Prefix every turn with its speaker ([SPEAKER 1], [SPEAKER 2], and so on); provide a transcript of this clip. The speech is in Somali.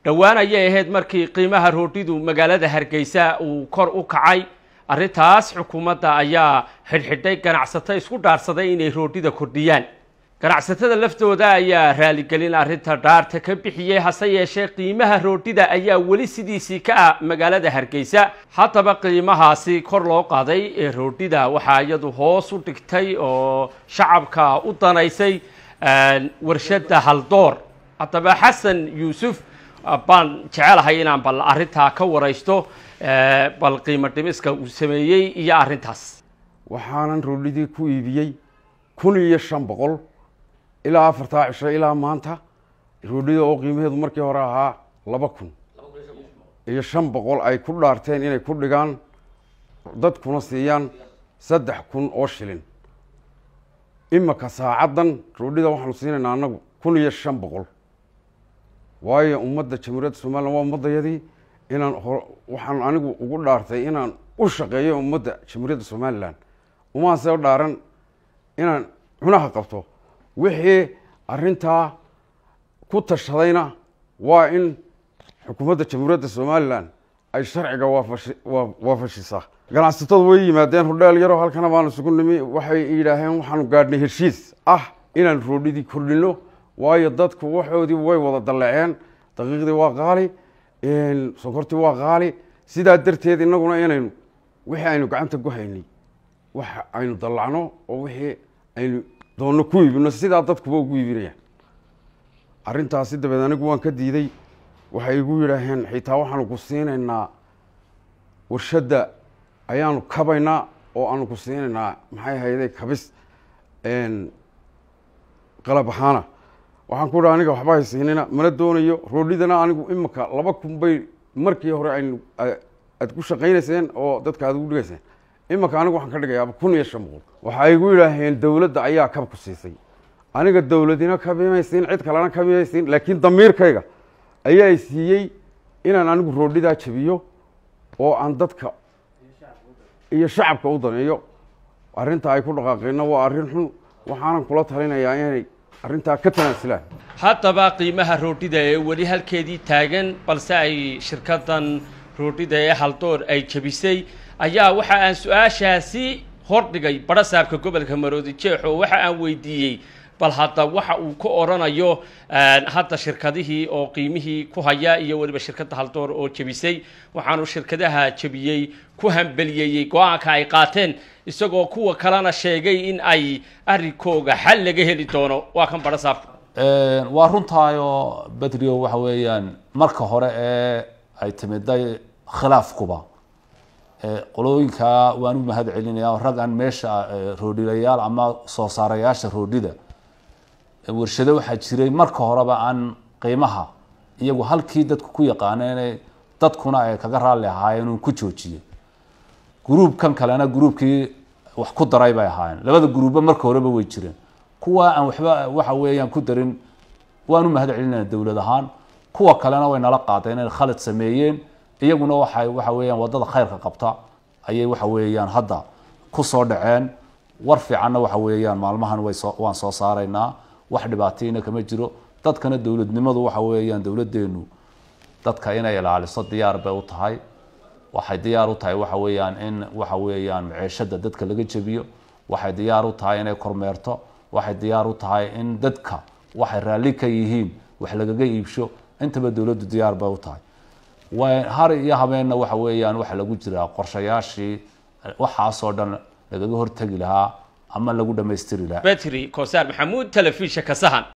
[SPEAKER 1] dhowaan ayay ahayd markii qiimaha roodhidu magaalada hargeysa uu kor u kacay arrintaas xukuumadda ayaa xidhxidhay ganacsato isku dhaarsaday inay roodhida kordhiyaan ganacsatada laftooda ayaa raaligelin arrinta dhaarta ka bixiyey hase yeeshee qiimaha roodhida ayaa weli sidiisii ka ah magaalada hargeysa haddaba qiimahaasi kor loo qaaday ee roodhida waxaa iyadu hoos u dhigtay oo shacabka u danaysay warshada haldoor haddaba xasan yuusuf baan jecelahay inaan bal arrintaa ka waraysto bal qiimo dhimiska uu sameeyey iyo arrintaas
[SPEAKER 2] waxaanan roodhidii ku iibiyey kun iyo shan boqol ilaa afartaa cisho ilaa maanta roodhida oo qiimaheedu markii hore ahaa laba kun iyo shan boqol ay ku dhaarteen inay ku dhigaan dadkuna siiyaan saddex kun oo shilin imika saacaddan roodhida waxaanu siinaynaa anagu kun iyo shan boqol waayo ummadda jamhuuriyadda somalilan waa ummaddayadii inaan waxaan anigu ugu dhaartay inaan u shaqeeyo ummadda jamhuuriyadda somalilan umaase dhaaran inaan cunaha qabto wixii arrintaa ku tashadayna waa in xukuumadda jamhuuriyadda somalilan ay sharciga waafashi waafashisaa ganacsatadu way yimaadeen hodheel yaroo halkana baanu isugu nimi waxay yidhaaheen waxaanu gaadhnay heshiis ah inaan roodhidii kordhino waayo dadku waxoodii way wada dalleceen daqiiqdii waa qaali sonkortii waa qaali sidaa darteed inaguna inaynu wixii aynu gacanta ku haynay wax aynu dallacno oo wixii aynu doonno ku iibino sidaa dadkuba ugu iibinayaan arrintaasi dabeed anigu waan ka diiday waxay igu yidhaaheen xitaa waxaanu ku siinaynaa warshadda ayaanu kabaynaa oo aanu ku siinaynaa maxay hayday kabis qalab ahaana waxaan ku idhi aniga waxba haysiinina mana doonayo roodhidana anigu imika laba kun bay markii hore aynu aad ku shaqaynayseen oo dadka aad ugu dhigayseen imika anigu waxaan ka dhigayaaba kun iyo shan boqol waxay igu yidhaaheen dowladda ayaa kab ku siisay aniga dowladina kabimaysiin cid kalena kabimaysiin laakiin damiirkayga ayaa i siiyey inaan anigu roodhidaa jabiyo oo aan dadka iyo shacabka u daneeyo arrinta ay ku dhaqaaqeenna waa arrin xun waxaanan kula talinayaa inay arrintaa ka tanaasulaan
[SPEAKER 1] haddaba qiimaha roodhida ee weli halkeedii taagan balse ay shirkadan roodhida ee haldoor ay jebisay ayaa waxa aan su-aashaasi hordhigay barasaabka gobolka maroodi jeex oo waxa aan weydiiyey bal hadda waxa uu ka odhanayo hadda shirkadihii oo qiimihii ku haya iyo weliba shirkadda haldoor oo jebisay waxaanu shirkadaha jebiyey ku hambeliyeeyey go-aanka ay qaateen isagoo kuwa kalena sheegay in ay arrinkooga xal laga heli doono waa kan barasaabka
[SPEAKER 3] waa runtaayoo bedrio waxa weeyaan marka hore ee ay timiday khilaafkuba qolooyinka waan u mahad celinaya raggan meesha roodhilayaal ama soo saarayaasha roodhida warshado waxaa jiray marka horeba aan qiimaha iyagu halkii dadku ku yaqaaneen dadkuna ay kaga raalli ahaayeen uu ku joojiyey gruubkan kalena gruubkii wax ku daray bay ahaayeen labada gruubba marka horeba way jireen kuwa aan waxba waxa weeyaan ku darin waan u mahad celinayna dowlad ahaan kuwa kalena way nala qaadeen inay khalad sameeyeen iyaguna waxay waxa weeyaan waddada khayrka qabta ayay waxa weeyaan hadda ku soo dhaceen war fiicanna waxa weeyaan maalmahan way soo waan soo saaraynaa wax dhibaatayna kama jiro dadkana dowladnimadu waxa weeyaan dowladdeenu dadka inay ilaaliso diyaar bay u tahay waxay diyaar u tahay waxa weeyaan in waxa weeyaan maciishada dadka laga jebiyo waxay diyaar u tahay inay kormeerto waxay diyaar u tahay in dadka waxay raalli ka yihiin wax lagaga iibsho intaba dowladdu diyaar bay u tahay har iyo habeenna waxa weeyaan waxa lagu jiraa qorshayaashii waxaasoo dhan lagaga hortegi lahaa ama lagu dhamaystiri lahaa
[SPEAKER 1] betri kosaar maxamuud telefisha kasahan